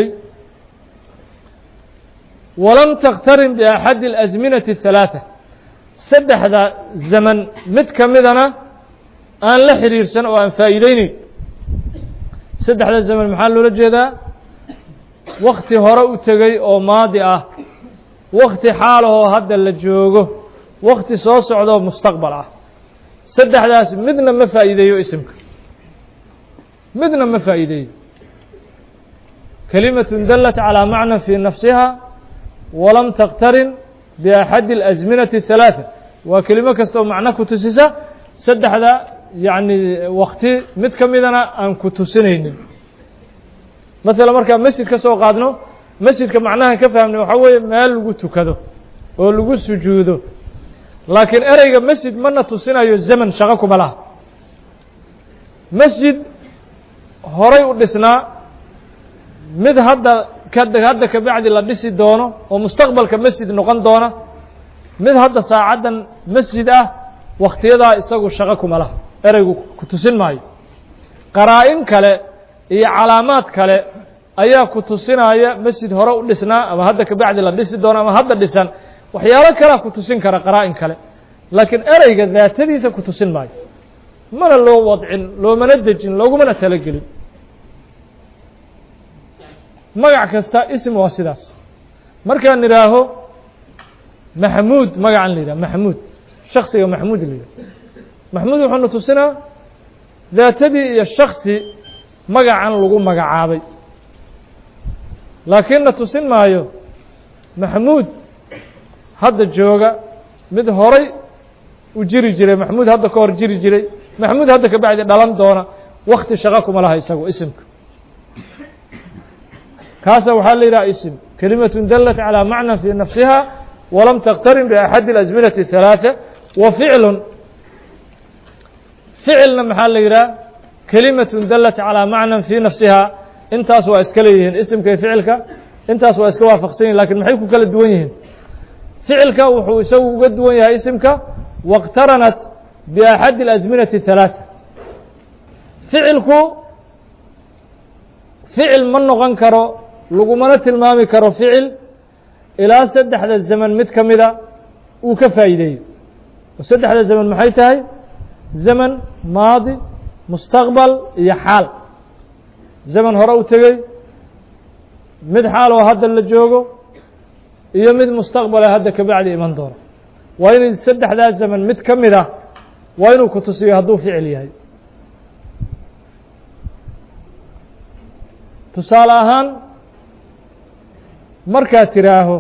walam takhtarin biaxadi اlasminati الhalaaثa saddexda zaman mid ka midana aan la xiriirsan oo aan faa'iideyneyn saddexda zaman maxaa loola jeedaa wakti hore u tegey oo maadi ah wakti xaalahoo hadda la joogo wakti soo socdaoo mustaqbal ah saddexdaas midna ma faa'iideeyo isimka midna ma faa'iideeyo kelimatun dallat calىa macnan fii nafsiha walam takhtarin biaxadi اlasminati الhalaaثa waa kelimo kasta oo macno ku tusisa saddexda yacni wakti mid ka midana aan ku tusinaynin maala markaa masjid ka soo qaadno masjidka macnaha ka fahmnay waxaa weeye meel lagu tukado oo lagu sujuudo laakiin ereyga masjid mana tusinayo zaman shaqo kuma laha masjid horay u dhisnaa mid hadda hadda kabacdi la dhisi doono oo mustaqbalka masjid noqon doona mid hadda saacaddan masjid ah waktiyadaa isagu shaqo kuma laha ereygu ku tusin maayo qaraa-in kale iyo calaamaad kale ayaa ku tusinaya masjid hore u dhisnaa ama hadda kabacdi la dhisi doono ama hadda dhisan waxyaalo kalea ku tusin kara qaraa-in kale laakiin ereyga daatadiisa ku tusin maayo mana loo wadcin loomana dejin loogumana talagelin magac kasta ism waa sidaas markaan idhaaho maxmuud magacan la yidhaha maxmuud shaksiga maxmuud la yidhaha maxmuud wuxuuna tusinaa daatadii iyo shaksi magacan lagu magacaabay laakiinna tusin maayo maxmuud hadda jooga mid horay u jiri jiray maxmuud hadda ka hor jiri jiray maxmuud hadda ka bacdi dhalan doona wakti shaqo kuma laha isagu isimka kaasa waxaa la yidhaha ism kelimatun dallat calىa macnan fii nafsiha walam takhtarin biaxadi اlasminati الhalaaثa wa ficlun ficilna maxaa la yidhaha kelimatun dallat calىa macnan fii nafsiha intaas waa iska leeyihiin isimka iyo ficilka intaas waa iska waafaqsan yihin lakin maxay ku kala duwan yihiin ficilka wuxuu isagu uga duwan yahay isimka waاqtaranat biaxadi اlasminati الhalaaثa ficilku ficil ma noqon karo lagumana tilmaami karo ficil ilaa saddexda zaman mid ka mida uu ka faa'iideeyo saddexda zaman maxay tahay zaman maadi mustaqbal iyo xaal zaman hore u tegey mid xaal oo hadda la joogo iyo mid mustaqbale hadda kabacdi iman doono waa inay saddexdaa zaman mid ka mid ah waa inuu ku tusiyo hadduu ficil yahay tusaale ahaan markaad tidhaaho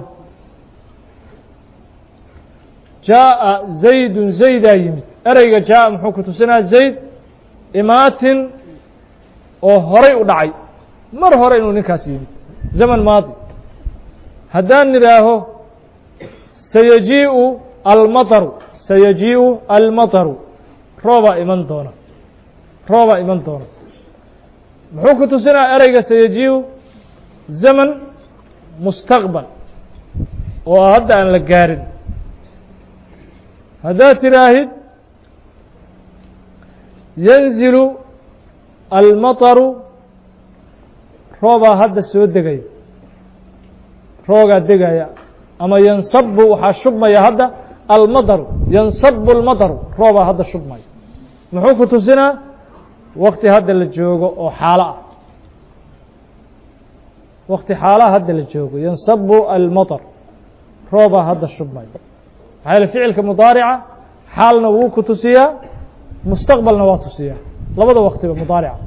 jaaءa zaydun zaydaa yimid ereyga jaaءa muxuu ku tusinaa zayd imaatin oo horay u dhacay mar hore inuu ninkaas yimid zaman maadi haddaan nidhaaho sayajiiءu almaطru sayajiiءu almaطru roobaa iman doona roobaa iman doona muxuu ku tusinaya ereyga sayajiiءu zaman mustaqbal oo hadda aan la gaarin haddaad tiraahid yanzilu almaطru roobaa hadda soo degaya roogaa degaya ama yansabu waxaa shubmaya hadda almaطru yansabu almaطru roobaa hadda shubmaya muxuu ku tusinaa wakti hadda la joogo oo xaalo ah wakti xaalaha hadda la joogo yansabu almaطr roobaa hadda shubmaya maxaa yaele ficilka mudaarica xaalna wuu ku tusiyaa mustaqbalna waa tusiyaa labada waktiba mudaarica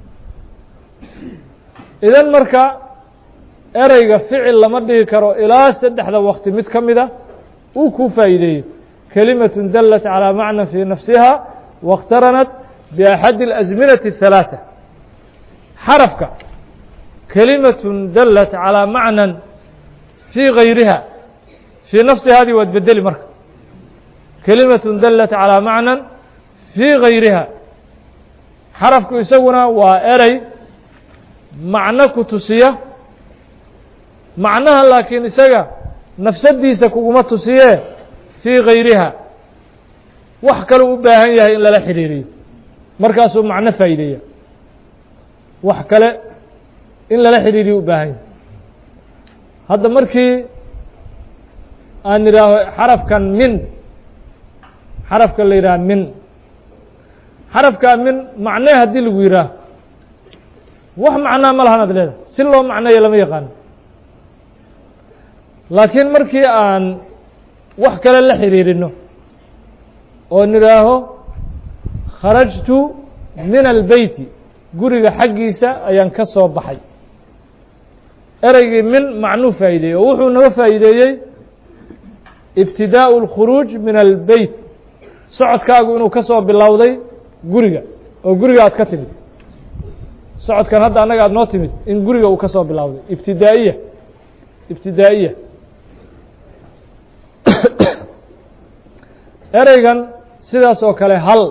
idan marka ereyga ficil lama dhigi karo ilaa saddexda wakti mid ka mida uu kuu faa'iideeyo kelimaة dalat calىa macna fii nafsiha waاqtaranat biaxadi اlasminaةi الثalaaثة xarafka kelimaة dalat calىa macnan fii gayriha fii nafsihaadii waad bedeli marka kelimaة dalat calىa macnan fii gayriha xarafku isaguna waa erey macno ku tusiya macnaha laakiin isaga nafsadiisa kuguma tusiye fii gayriha wax kaleu u baahan yahay in lala xidhiiriyo markaasuu macno faa'iideeya wax kale in lala xidhiiriyo u baahan yahay hadda markii aan idhaaho xarafkan min xarafka la yidhaha min xarafkaa min macnee haddii lagu yidhaaho wax macnaa ma lahan ad leedahay si loo macneeyo lama yaqaano laakiin markii aan wax kale la xidhiirino oo nidhaaho kharajtu min albeyti guriga xaggiisa ayaan ka soo baxay ereygii min macnuu faa'iideeyey oo wuxuu naga faa'iideeyey ibtidaa'u اlkhuruuj min albeyt socodkaagu inuu ka soo bilowday guriga oo guriga aad ka timid socodkan hadda annaga aad noo timid in guriga uu ka soo bilowday ibtidaa'iya ibtidaa'iya ereygan sidaas oo kale hal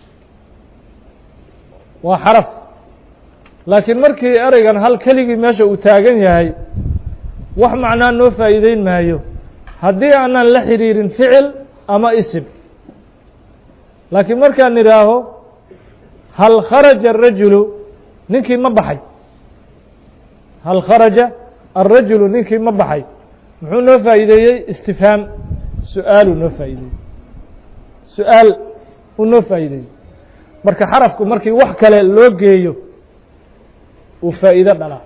waa xaraf laakiin markii ereygan hal keligii meesha uu taagan yahay wax macnaa noo faa'iideyn maayo haddii aanan la xidhiirin ficil ama isim laakiin markaan idhaaho hal kharaja الrajulu ninkii ma baxay hal kharaja الrajulu ninkii ma baxay muxuu noo faa'iideeyey istifhaam su-aaluu noo faa'iideeyey su-aal uu noo faa'iideeyey marka xarafku markii wax kale loo geeyo uu faa'iido dhalaa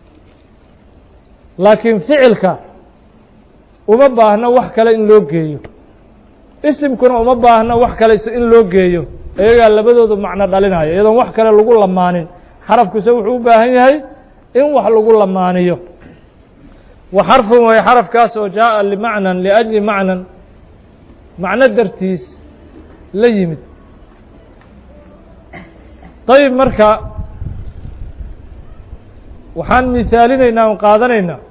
laakiin ficilka uma baahno wax kale in loo geeyo isimkuna uma baahno wax kale in loo geeyo iyagaa labadoodu macno dhalinaya iyadoon wax kale lagu lamaanin xarafkuse wuxuu u baahan yahay in wax lagu lamaaniyo wa xarfun way xarafkaas oo jaaءa limacnan liأjli macnan macno dartiis la yimid dayib marka waxaan misaalinaynaa on qaadanaynaa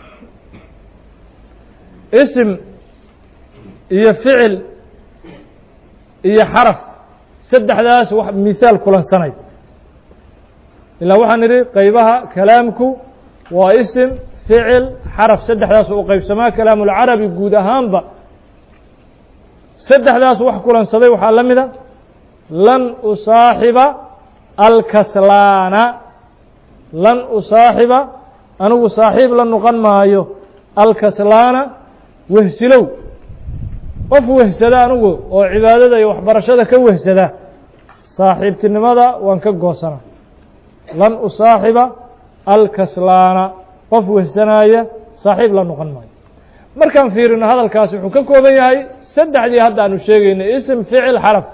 isim iyo ficil iyo xaraf saddexdaas wax misaal kulansanay ilaa waxaan idhi qeybaha kalaamku waa isim ficil xaraf saddexdaas u qeybsamaa kalaamulcarabi guud ahaanba saddexdaas wax kulansaday waxaa la mida lan usaaxiba alkaslaana lan usaaxiba anigu saaxiib la noqon maayo alkaslaana wehsilow qof wehsada anigu oo cibaadada iyo waxbarashada ka wehsada saaxiibtinimada waan ka goosana lan usaaxiba alkaslaana qof wehsanaaya saaxiib la noqon maayo markaan fiirino hadalkaasi wuxuu ka kooban yahay saddexdii hadda aanu sheegaynay ism ficil xaraf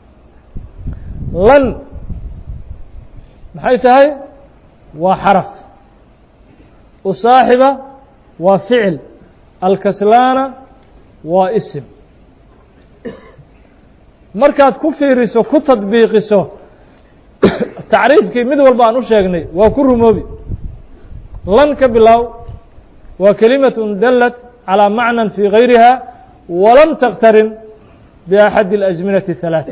lan maxay tahay waa xaraf usaaxiba waa ficil alkaslaana waa isim markaad ku fiiriso ku tadbiiqiso tacriifkii mid walba aan u sheegnay waa ku rumoobi lan ka bilaaw waa kelimaة dalat calى macnan fii gayriha walam taktarin biaxadi اlأزminaةi الثalaaثة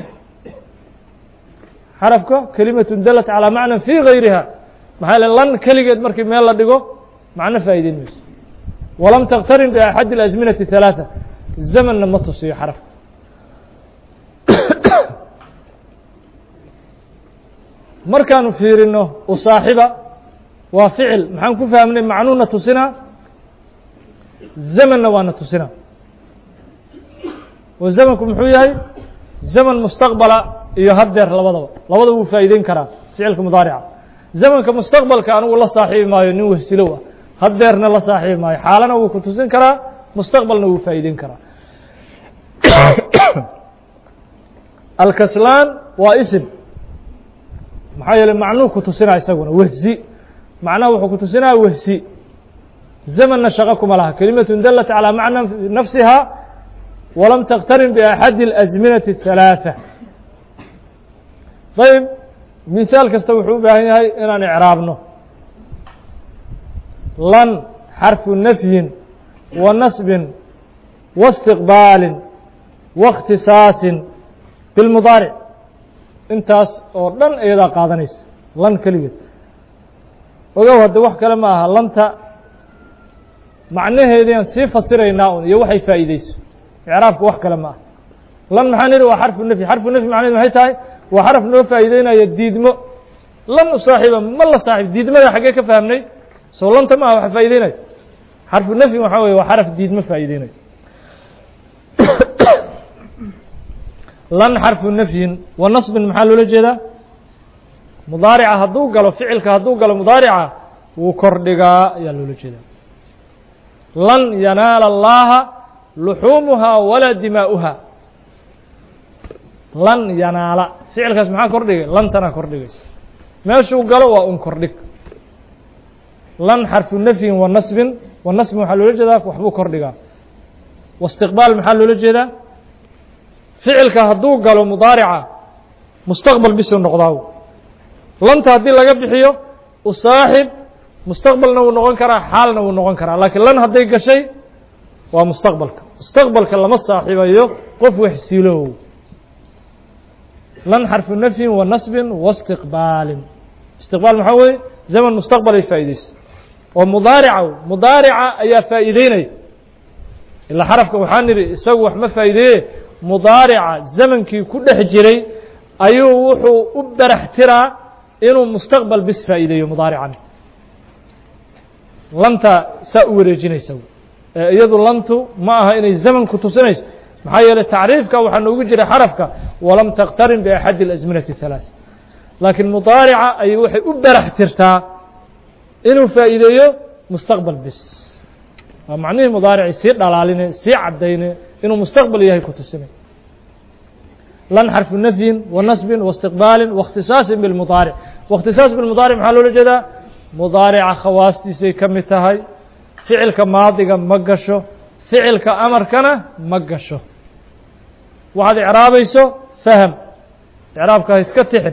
xarafka kelimaة dalat calى macnan fii gayriha maxaa le lan keligeed markii meel la dhigo macno faa'ideyn mayso walam taktarin biaxadi اlأزminaةi الثalaaثة zamanna ma tusiyo xarafka markaanu fiirino u saaxiba waa ficil maxaan ku fahmnay macnuuna tusinaa zamanna waana tusinaa oo zamanku muxuu yahay zaman mustaqbala iyo haddeer labadaba labada wuu faa'iideyn karaa ficilka mudaarica zamanka mustaqbalka anigu la saaxiibi maayo nin wehsilow ah haddeerna la saaxiibi maayo xaalana wuu ku tusin karaa mustaqbalna wuu faa'iideyn karaa alkaslaan waa isim maxaa yeeley macnuu ku tusinaa isaguna wehsi macnaha wuxuu ku tusinaya wehsi zamanna shaqo kuma laha kelimaة dalat calى macna nafsiha walam taktarin biaxadi اlأزminaةi الثalaaثة ayb mihaal kasta wuxuu u baahan yahay inaan icraabno lan xarfu nafyin wa nasbin wa اstiqbaalin wa اkhtisaasin bilmudaaric intaas oo dhan iyadaa qaadanaysa lan keligeed ogow hadde wax kale ma aha lanta macnaheediaan sii fasiraynaa un iyo waxay faa'iideyso icraabku wax kale ma aha lan maxaan idhi waa xarfu nafyi xarfu nafyi macnaheed maxay tahay waa xaraf noo faa'iideynaya diidmo lan u saaxiiba ma la saaxiib diidmada xaggee ka fahmnay soo lanta ma aha waxa faa'ideynaya xarfu nafyi waxaa weye waa xaraf diidmo faa'iideynaya lan xarfu nafyin wa nasbin maxaa loola jeedaa mudaarica hadduu galo ficilka hadduu galo mudaarica wuu kordhigaa ayaa loola jeedaa lan yanaala allaha luxuumuhaa walaa dimaa'uha lan yanaala ficilkaas maxaa kordhigay lantana kordhigaysa meeshuu galo waa un kordhig lan xarfu nafyin wa nasbin wa nasbin waxaa loola jeedaa waxbuu kordhigaa waistiqbaal maxaa loola jeedaa ficilka hadduu galo mudaarica mustaqbal bisuu noqdaa lanta haddii laga bixiyo u saaxib mustaqbalna wuu noqon karaa xaalna wuu noqon karaa laakiin lan hadday gashay waa mustaqbalka mustaqbalka lama saaxiibayo qof waxsiilow lan xarfu nafyin wa nasbin wa istiqbaalin istiqbaal maxaa weeye zaman mustaqbalay faa'iideysa oo mudaarica mudaarica ayaa faa'iideynaya ilaa xarafka waxaa nidhi isagu wax ma faa'iideeye mudaarica zamankii ku dhex jiray ayuu wuxuu u barax tiraa inuu mustaqbal bis faa'iideeyo mudaarican lanta saa u wareejinaysa ee iyadu lantu ma aha inay zamanku tusinayso maxaa yeeley tacriifka waxaa noogu jira xarafka walam taktarin biaxadi اlasminati halaaث laakiin mudaarica ayay waxay u barax tirtaa inuu faa'iideeyo mustaqbal bis waa macnihii mudaaricii sii dhalaaline sii caddayne inuu mustaqbal yahay ku tusinay lan xarfu nafyin wa nasbin wa istiqbaalin wa اkhtisaasin bilmudaaric waاkhtisaas bilmudaaric maxaa loola jeedaa mudaarica khawaastiisay ka mid tahay ficilka maadiga ma gasho ficilka amarkana ma gasho waxaad icraabayso fahm icraabka ha iska tixin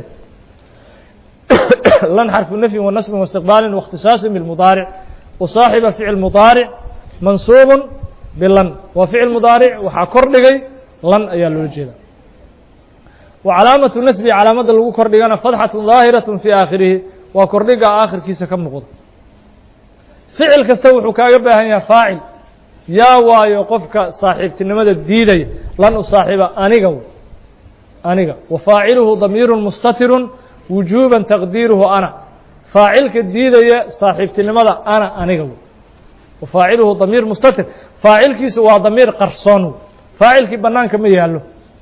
lan xarfu nafyin wa nasbin wa istiqbaalin wa اkhtisaasin bilmudaaric usaaxiba ficil mudaaric mansuubun bilan waa ficil mudaaric waxaa kor dhigay lan ayaa loola jeeda wa calaamatu nasbi calaamadda lagu kor dhigana fadxatu daahiraة fii aakhirihi waa kordhiga aakhirkiisa ka muuqda ficil kasta wuxuu kaaga baahan yahay faacil yaa waayo qofka saaxiibtinimada diidaya lan u saaxiiba aniga aniga wa faaciluhu damiiru mustatiru wujuuba taqdiiruhu ana faacilka diidaya saaxiibtinimada ana aniga wa faaciluhu damiir mustatir faacilkiisu waa damiir qarsoon faacilkii banaanka ma yaallo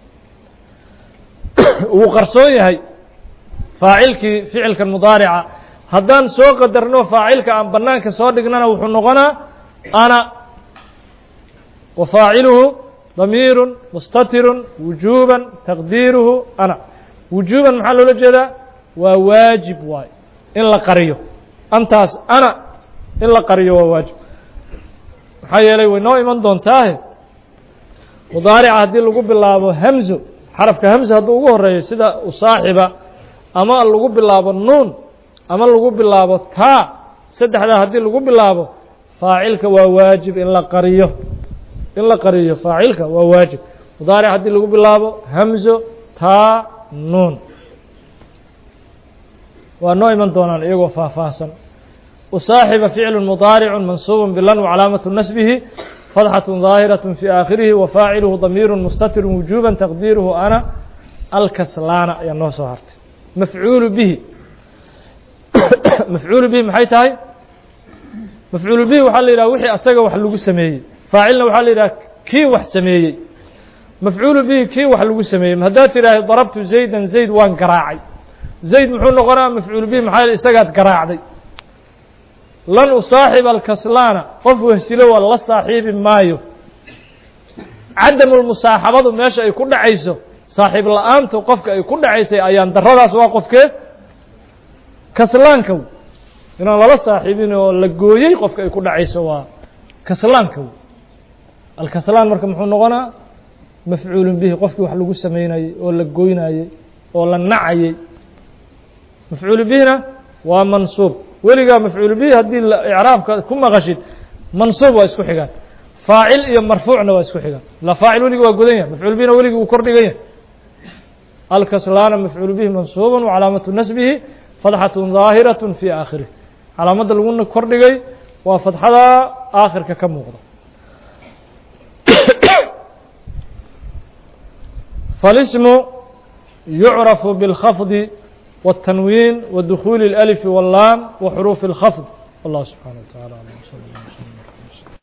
wuu qarsoon yahay faacilkii ficilkan mudaarica haddaan soo qadarno faacilka aan banaanka soo dhignana wuxuu noqonaa ana wa faaciluhu damiiru mustatiru wujuuba taqdiiruhu ana wujuuban maxaa loola jeedaa waa waajib waay in la qariyo antaas ana in la qariyo waa waajib maxaa yeelay way noo iman doontaahe mudaarica haddii lagu bilaabo hamzo xarafka hamza hadduu ugu horeeyo sida usaaxiba ama lagu bilaabo nuun ama lagu bilaabo taa saddexdaa haddii lagu bilaabo faacilka waa waajib in la qariyo in la qariyo faacilka waa waajib mudaaric haddii lagu bilaabo hamzo taa nuun waa noo iman doonaan iyagoo faahfaahsan usaaxiba ficlu mudaaricu mansuub bilan wcalaamatu nasbihi fadxaة ظaahiraة fي aakhirihi wafaaciluhu damiiru mustatir wujuba taqdiiruhu ana alkaslaana ayaa noo soo hartay mafcuulu bihi mafcuulu bihi maxay tahay mafcuulu bihi waxaa la yidhaha wixii asaga wax lagu sameeyey faacilna waxaa la yidhaha kii wax sameeyey mafcuulu bihi kii wax lagu sameeyey haddaad tidhaahay darabtu zaydan zayd waan garaacay zayd muxuu noqonaa mafcuulu bihi maxaa yh isagaad garaacday lan usaaxiba alkaslaana qof wehsilo waa la saaxiibi maayo cadamulmusaaxabadu meesha ay ku dhacayso saaxiib la-aantu qofka ay ku dhacaysay ayaan daradaas waa qofkee kaslaanka inaan lala saaxiibin oo la gooyey qofka ay ku dhacayso waa kaslaanka alkaslaan marka muxuu noqonaa mafcuulun bihi qofkii wax lagu samaynayey oo la goynayey oo la nacayey mafcuulu bihina waa mansuub weligaa mafcuulu bihi haddii icraabka ku maqashid mansuub waa isku xigaan faacil iyo marfuucna waa isku xigaan la faacil weligi waa godan yahay mafcuul bihina weligi uu kor dhigan yahay alkaslaana mafcuulu bihi mansuuba wcalaamatu nasbihi fadxaة ظaahiraة fي aakhirih calaamadda lagu kor dhigay waa fadxada aakhirka ka muuqda falismu yucrafu bاlkhafdi والتنوين ودخول الألف واللام وحروف الخفض والله سبحانه وتعالى